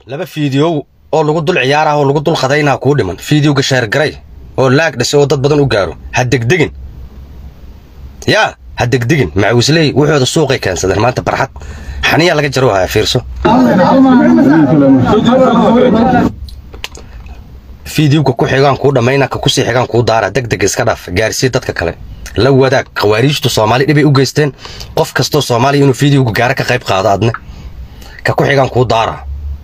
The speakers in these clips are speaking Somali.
laba fiidiyow oo lagu dul ciyaarah oo lagu dul qadaynaa kuu dhiman fiidiyowga sheergaray oo laag dhashay oo dad badan u gaaro ha degdegin yaa ha degdegin macawisley wuxooda suuqay keensadeen maanta barxad xaniyaa laga jaro haya fiirso fiidiyowga ku xigaan kuu dhammayna ka kusii xigaan kuu daara degdeg iska dhaaf gaarsii dadka kale la wadaag khawaariijtu soomaali dhibay u geysteen qof kastoo soomaaliya inuu fiidiyowga gaara ka qayb qaado adne ka ku xigaan kuu daara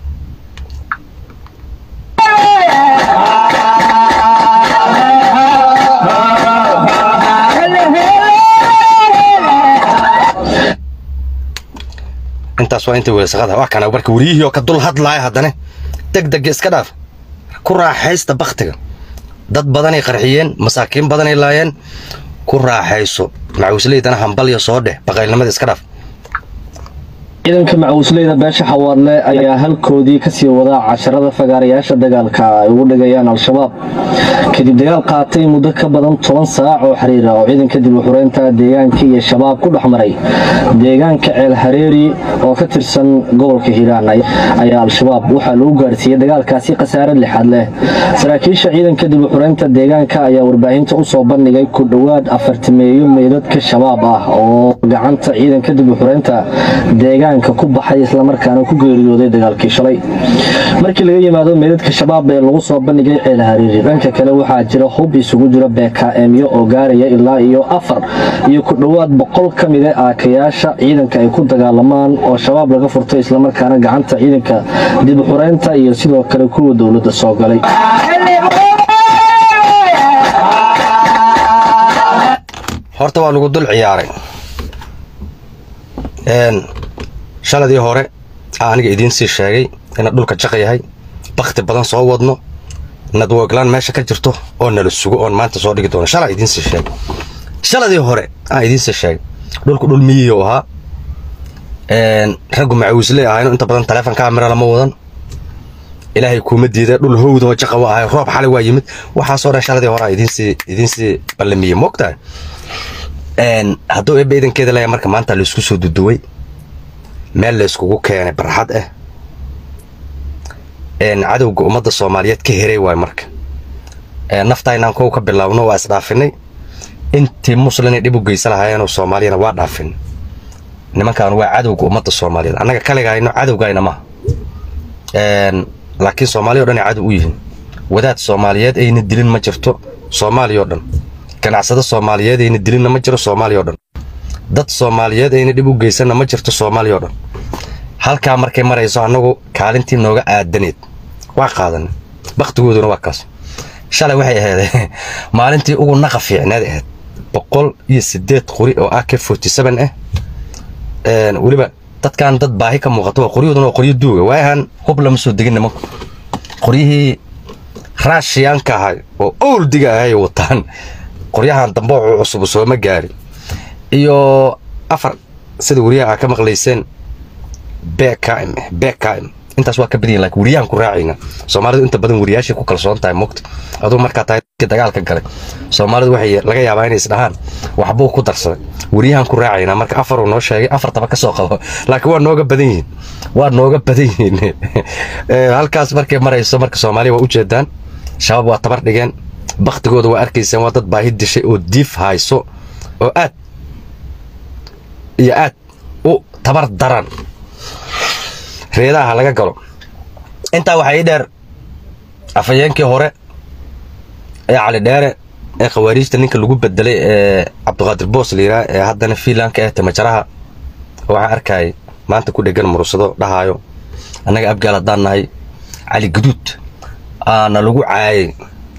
intaas waa inta weelsaqada wax kana marka wariyihii oo ka dul hadlaaya haddana degdega iska dhaaf ku raaxaysta bakhtiga dad badanay qarxiyeen masaakiin badanay laayeen ku raaxayso macawisleydana hambalya soo dheh baqaylnimada iska dhaaf ciidanka macawisleyda beesha xawaadle ayaa halkoodii kasii wadaa casharada fagaarayaasha dagaalka ay ugu dhigayaan al-shabaab kadib dagaal qaatay muddo ka badan toban saac oo xiriira oo ciidanka dib u xureynta deegaanka iyo shabaab ku dhex maray deegaanka ceel hareeri oo ka tirsan gobolka hiiraan ayaa al-shabaab waxaa lagu gaarsiiyey dagaalkaasi khasaare lixaad leh saraakiisha ciidanka dib u xureynta deegaanka ayaa warbaahinta usoo bandhigay ku dhowaad afartameeyo meydadka shabaab ah oo gacanta ciidanka dib u xureynta deegaanka ku baxay islamarkaana ku geeriyooday dagaalkii shalay markii laga yimaado meydadka shabaab ee lagu soo bandhigay ceel hariiri dhanka kale waxaa jira hub isugu jira beekaemyo oo gaaraya ilaa iyo afar iyo ku dhowaad boqol ka mida aakayaasha ciidanka ay ku dagaalamaan oo shabaab laga furtay islamarkaana gacanta ciidanka dib u xureynta iyo sidoo kale kuwa dowladda soo galay horta waa lagu dul ciyaaray shaladii hore aa aniga idiin sii sheegay inaad dhulka jaqa yahay bakhti badan soo wadno nadwoglaan meesha ka jirto oo nala sugo oon maanta soo dhigi doono shalaa idiin sii sheegay shaladii hore aa idiin sii sheegay dhulku dhul miyihi u ahaa raggu macawisley ahayno inta badan taleefon kaamira lama wadan ilaahay kuuma diida dhul howda oo jaqa wa ahay roob xalay waa yimid waxaasoo dhan shaladii hore aa idiinsii idiinsii ballamiyey moogtahay hadduu eebba idankeeda leeya marka maanta laisku soo duduway meel layskugu keenay barxad ah cadowga ummadda soomaaliyeed ka heray waay marka naftaynaan kow ka bilaabno waa isdhaafinay intii muslinay dhib u geysan lahaayeenoo soomaaliyana waa dhaafin nimankaan waa cadowga ummadda soomaaliyeed annaga kaligayno cadowgayna maha laakiin soomaaliya o dhan ay cadow u yihiin wadaad soomaaliyeed ayna dilin ma jirto soomaaliya o dhan ganacsado soomaaliyeed ayna dilinna ma jiro soomaaliya o dhan dad soomaaliyeed ayna dhib u geysanna ma jirto soomaaliya o dhan halkaa markay marayso annagu kaalintii nooga aadaneed waa qaadan bakhtigooduna waa kaas shalay waxay ahayd maalintii ugu naqa fiicneed ahayd boqol iyo siddeed qori oo ak forty seven ah weliba dadkan dad baahi ka muuqato waa qoryahooduna waa qoryo duuga waayahan hub lama soo degin nimanku qoryihii raashiyaanka ahay oo owldiga ahay wataan qoryahan dambe oo cusub sooma gaari iyo afar sida wariyaha aa ka maqlayseen bkm bkm intaas waa ka badanyihin lakin wariyahan ku raacayna soomaalidu inta badan wariyaashay ku kalsoon tahay mogta aduu markaa tahay dagaalka galay soomaalidu waxay laga yaabaa inay isdhahaan waxbuu ku darsaday wariyahan ku raacayna marka afaruu noo sheegay afartaba ka soo qabo laakiin waa nooga badan yihiin waa nooga badan yihiin halkaas markay marayso marka soomaaliya waa ujeedaan shabaab waa tabar dhigeen baktigooda waa arkaysaan waa dad baahi dishay oo diif hayso oo aad iyo aad u tabar daran reedaha laga galo intaa waxaa ii dheer afhayeenkii hore ee cali dheere ee khawaariijta ninka lagu bedelay ee cabdiqaadir boos layidhaha ee haddana fiinlanka ee timajaraha waxaa arkayay maanta ku dhegan murursado dhahaayo annaga abgaal haddaan nahay cali guduud aana lagu caayay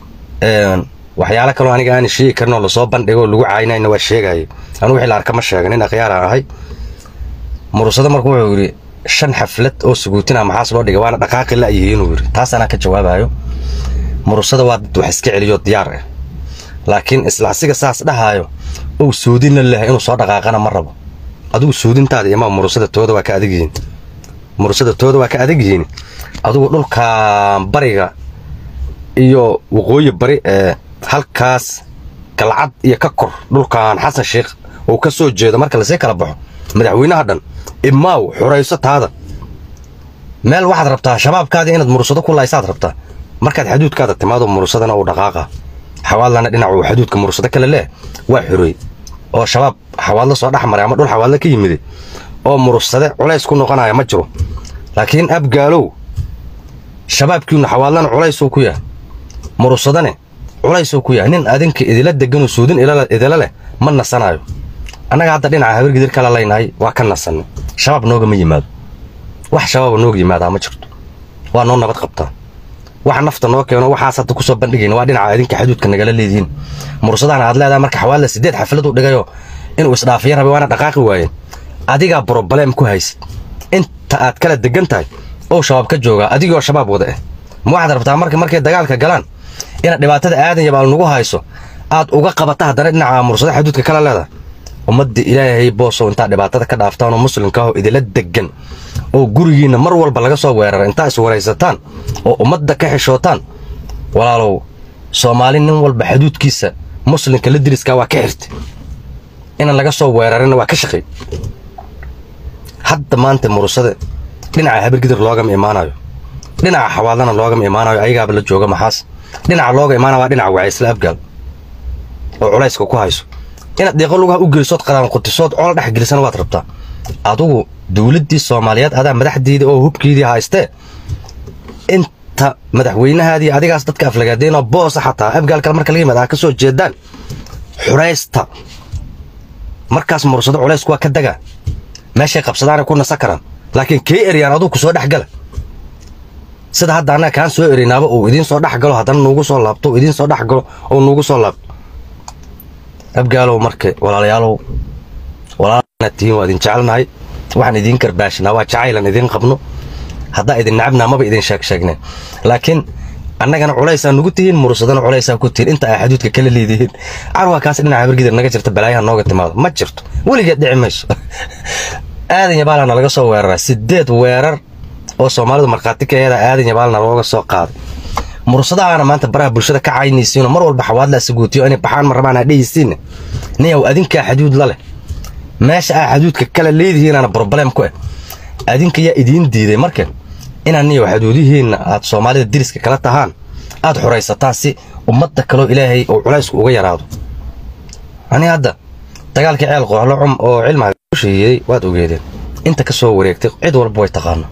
waxyaalo kaloo aniga aan sheegi karin oo lasoo bandhigo lagu caayinayna waa sheegayay anu wixii la arka ma sheega nin akhyaaraan ahay murursado marka wuxuu yidhi shan xaflad oo suguutina maxaas loo dhigay waana dhaqaaqi la yihiinuu yidhi taas anaa ka jawaabayo murursada waa dad wax iska celiyo diyaar ah laakiin isla asiga saas dhahaayo ou soodinna leh inuu soo dhaqaaqana ma rabo adigu soodintaada imaa murursada tooda waa ka adag yihiin murursada tooda waa ka adag yihiin adigu dhulkan bariga iyo waqooyi bari ee halkaas galcad iyo ka kor dhulkan xasan sheikh uu ka soo jeedo marka lasii kala baxo madaxweynaha dhan imaaw xurayso taada meel waxaad rabtaa shabaabkaadii inaad murursado ku laysaad rabtaa markaad xaduudkaada timaado murursadana uu dhaqaaqa xawaadlana dhinac uu xaduudka murursado kale leh waa xorey oo shabaab xawaadlo soo dhex maray ama dhul xawaadlo ka yimiday oo murursade culays ku noqonaya ma jiro laakiin abgaalow shabaabkiinu xawaadlana culaysuu ku yahay murursadane culaysuu ku yahay nin adinka idila deganoo suudin idila leh ma nasanayo annaga hadda dhinaca habargidir kala laynahay waa ka nasanay shabaab noogama yimaado wax shabaaba nooga yimaadaa ma jirto waa noo nabad qabtaa waxa nafta noo keeno waxaas hadda kusoo bandhigayna waa dhinaca idinka xaduudka nagala leedihiin mursadana aad leedahay marka xawaadla sideed xaflad u dhigayoo inuu isdhaafiya rabay waana dhaqaaqi waayeen adigaa broblem ku haysid inta aad kala degan tahay oo shabaab ka joogaa adigoo shabaab wada ah ma waxaad rabtaa marka markay dagaalka galaan inaad dhibaatada aadan yabaal nagu hayso aad uga qabata haddana dhinaca mursada xaduudka kala leedahay ummadda ilaahay boosow intaad dhibaatada ka dhaaftaan oo muslimka ahoo idila degan oo gurigiinna mar walba laga soo weerara intaa iswaraysataan oo ummadda ka xishootaan walaalow soomaali nin walba xaduudkiisa muslimka la diriskaa waa ka xirtay inaan laga soo weerarina waa ka shaqay hadda maanta mursade dhinaca habirgidir loogama imaanayo dhinaca xawaadlana loogama imaanayo ayagaaba la jooga maxaas dhinaca looga imaanaya waa dhinaca wacaysla abgaal oo culayska ku hayso inaad deeqo lugaha u gelisood qadaan qutisood col dhex gelisana waad rabtaa adugu dowladdii soomaaliyeed adaa madaxdeedii oo hubkeedii haystee inta madaxweynahaadii adigaas dadka aflagaadeenoo boosa xataa abgaal kale marka laga yimaad aa ka soo jeedaan xuraysta markaas mursado culaysku waa ka dagaa meeshay qabsadaanay ku nasa karaan laakiin kay eryaan aduu ku soo dhex gala sida hadda annaga kaan soo ereynaaba uu idiin soo dhex galo haddana nuugu soo laabto uu idiin soo dhex galo oo nuugu soo laabto abgaalow marka walaalayaalow walaalanaad tihiin waa idin jecelnahay waxaan idiin karbaashinaa waa jacaylan idiin qabno haddaa idin nacabnaa maba idin sheeg sheegneen laakiin annagana culaysaa nugu tihiin mursadana culaysaa ku tihiin inta aa xaduudka kala leedihiin carwaa kaas dhinaca habargidir naga jirta balaayaha nooga timaado ma jirto weligeed dhici mayso aadan yabaalana laga soo weeraraa sideed weerar oo soomaalidu markhaati ka eeda aadan yabaalna looga soo qaaday mursadahaana maanta baraha bulshada ka caynaysiinoo mar walba xawaadla saguutiyo inay baxaan ma rabaan aa dhehaysiinne niyow adinkaa xaduud la leh meesha aa xaduudka kala leedihiinaana broblem ku ah adinka yaa idiin diiday marka inaan niyow xaduudihiinna aad soomaalida diriska kala tahaan aad xuraysataan si ummadda kaloo ilaahay oo culaysku uga yaraado ani hadda dagaalkii ceel qooxlo cum oo cilmiga ku sheeyeeyey waad ogeedeen inta ka soo wareegtay cid walba way taqaano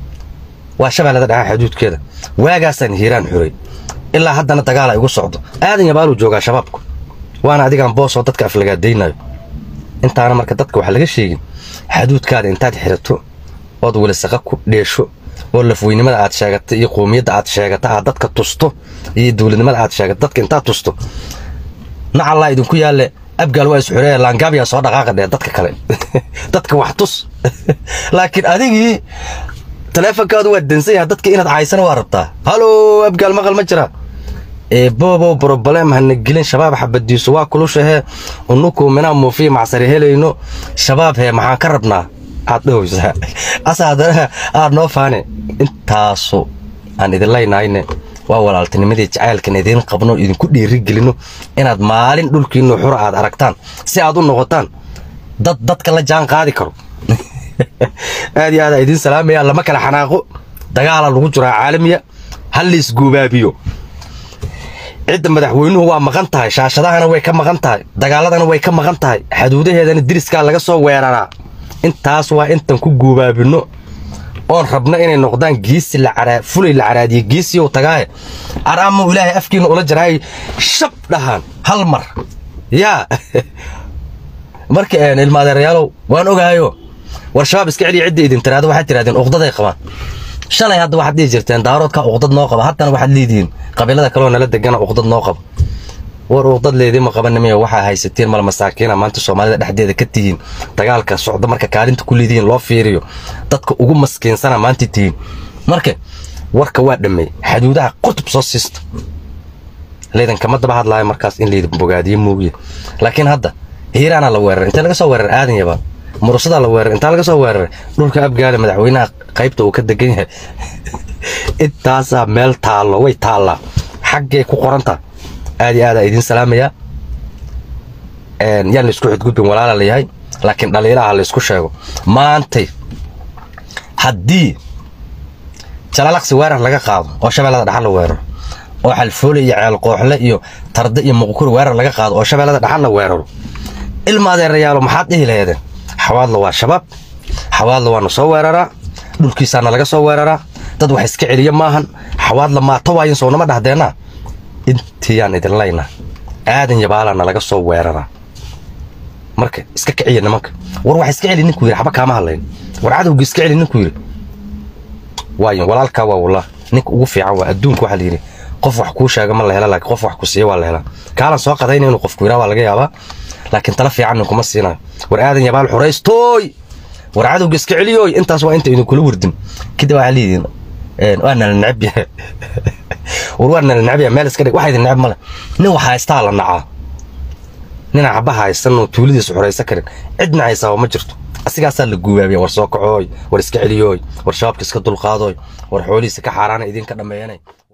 waa shabeellada dhaca xaduudkeeda waagaasaan hiiraan xuray ilaa haddana dagaala igu socdo aadan yabaaluu joogaa shabaabku waana adigaan boosoo dadka aflagaadaynayo intaana marka dadka waxaa laga sheegin xaduudkaada intaad xirato ood welisaqa ku dheesho oo lafweynimada aad sheegata iyo qoomiyadda aad sheegata aad dadka tusto iyo dowladnimada aad sheegata dadka intaad tusto nacallaa idinku yaalle abgaal waa isxureeya laangaabiyaa soo dhaqaaqa dhee dadka kale dadka wax tus laakiin adigii taleefonkaadu waa dansan yahay dadka inaad caysana waa rabtaa halo abgaal maqal ma jira eebobow broblem hana gelin shabaab xabadiisu waa kulushahe unuku minaa muufiya macsari helayno shabaab hee maxaan ka rabnaa aad dhahowsaa asa haddana aad noo faane intaasu aan idin laynayne waa walaaltinimadii jacaylkan idiin qabno idinku dhiirigelino inaad maalin dhulkiinu xura aad aragtaan si aad u noqotaan dad dadka la jaan qaadi karo aad iyo aad idiin salaamaya lama kala xanaaqo dagaala lagu jiraa caalamiya hal la isguubaabiyo cidda madaxweynuhu waa maqan tahay shaashadahana way ka maqan tahay dagaaladana way ka maqan tahay xaduudaheedana diriskaa laga soo weeraraa intaas waa intan ku guubaabino oon rabno inay noqdaan giisi fulay la caraadiye giisiyow tagaaye araamu ilaahay afkiina ula jaraay shab dhahaan hal mar yaa marka ilmaadeerayaalow waan ogahayo war shabaab iska celiya cidda idin tiraado waxaad tirahdeen uqdaday qabaan shalay hadda waxaad dhihi jirteen daaroodka uqdad noo qaba haddana waxaad leedihiin qabiilada kaloo nala degana uqdad noo qaba war uqdad leediima qabanimiyo waxaa haysatiin mal masaakiina maanta soomaalida dhexdeeda ka tihiin dagaalka socda marka kaalinta ku leedihiin loo fiiriyo dadka ugu maskiinsana maanta tihiin marka warka waa dhameey xaduudaha qutub soo siista leedan kama daba hadlaayo markaas in leydin bogaadiyo muugiya laakiin hadda hiiraana la weeraray intee laga soo weeraray aadan yabaan murusadaa la weeraray intaa laga soo weeraray dhulka abgaale madaxweynaha qaybta uu ka degan yahay intaasaa meel taallo way taallaa xaggay ku qorantaa aad iyo aad aa idiin salaamayaa yaan laisku xudgudbin walaala layahay laakiin dhaliilaha laysku sheego maantay haddii jalalaqsi weerar laga qaado oo shabeellada dhaxal la weeraro oo xalfoole iyo ceel qooxle iyo tarde iyo muqkuri weerar laga qaado oo shabeellada dhaxal la weeraro ilma adeerayaalo maxaad dhihi laheedeen xawaadla waa shabaab xawaadla waana soo weeraraa dhulkiisaana laga soo weeraraa dad wax iska celiya maahan xawaadla maata waayin sownama dhahdeenna intiyaan idin laynaa aadan yabaalaana laga soo weeraraa marka iska kiciya nimanka war wax iska celi ninkuu yidhi xaba kaama hadlayn war cadowga iska celi ninkuu yidhi waayin walaalkaa waa wallah ninka ugu fiican waa adduunka waxaa layidhi qof wax kuu sheega ma la hela laakiin qof wax ku siiya waa la helaa kaalan soo qadayna inuu qofku yidhaa waa laga yaabaa laakiin tala fiican ninkuma siinayo war aadan yabaal xuraystooy war cadowga iska celiyooy intaas waa inta idinkula wardin kadib waxaa leeyihiin waa nala necab yahay war waa nala necab yahay meel iska dhig waxa idin necab male nin wax haystaa la nacaa nin xaba haysan oo tuuladiisa xuraysan karin cidna haysaaba ma jirto asigaasaa la guubaabiya war soo kacooy war iska celiyooy war shabaabka iska dulqaadoy war xoolihiisa ka xaaraana idinka dhammeeyanay